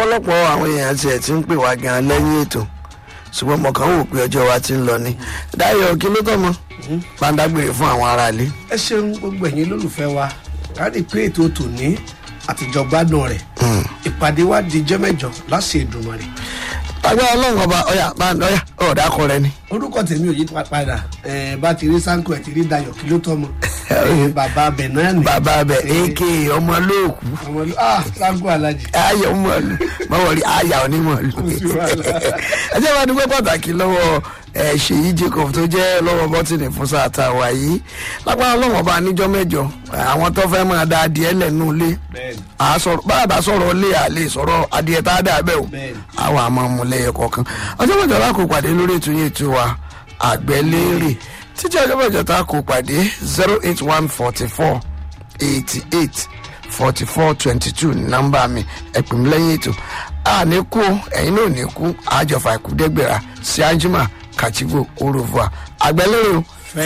ọ̀pọ̀lọpọ̀ àwọn èèyàn tiẹ̀ ti ń pè wá gan lẹ́yìn ètò ṣùgbọ́n mo kàn ń wò pé ọjọ́ wa ti ń lọ ni dáyọ̀ kí ló tọ́mọ bá ń dágbére fún àwọn aráalé. ẹ ṣeun gbogbo ẹ̀yin lólùfẹ́ wa káàdì pé ètò tòní àtijọ́ gbádùn rẹ̀ ìpàdé wa di jẹ́mẹ́jọ láṣẹ Èdùmàrè agbára ọlọ́run ọba ọ̀yà bá ń ọ̀yà ọ̀dà akọ rẹ ni. orúkọ tèmi ò yí pa- padà ẹ bá ti rí sanko ẹ ti rí dayọ̀ kí ló tọmọ ẹ, bàbá abẹ náà ni bàbá bẹ ak ọmọ lóòkù ọmọ ló ah sanko alájì ayọ̀ mọ̀lú mọ̀wọ́rí ayà onímọ̀lú. sí wàhálà. ẹ jẹ́ wá dúpẹ́ pàtàkì lọ́wọ́ ẹ, ṣèyí jacob tó jẹ́ lọ́wọ́ bọ́tìnì fún sáà tá a wà yìí lágbára ọlọ́run ọba níjọ́ mẹ́jọ ẹ, àwọn tó fẹ́ máa da adìẹ lẹ́nu ilé bẹ́ẹ̀ni a sọ̀rọ̀ bá a bá sọ̀rọ̀ ilé a lè sọ̀rọ̀ adìẹ tá a dà bẹ́ẹ̀ o Bẹ́ẹ̀ni. àwọn àmọ́ ọmọlẹ́yẹ kọ̀ọ̀kan ọjọ́ mẹ́jọ la kò pàdé lórí ètò yẹn ètò wa àgbẹ̀lérè títí ọjọ́ mẹ́jọ tá a kò pàdé zero eight one forty four eighty eight forty four twenty two nọ́mbà mi ẹ̀pìn mi lẹ́yìn ètò a ní kú ẹ̀yin náà ní kú àjọfà ìkúdẹ́gbẹ̀rà sí anjima kàchígbò oròfò àgbẹ̀lérè o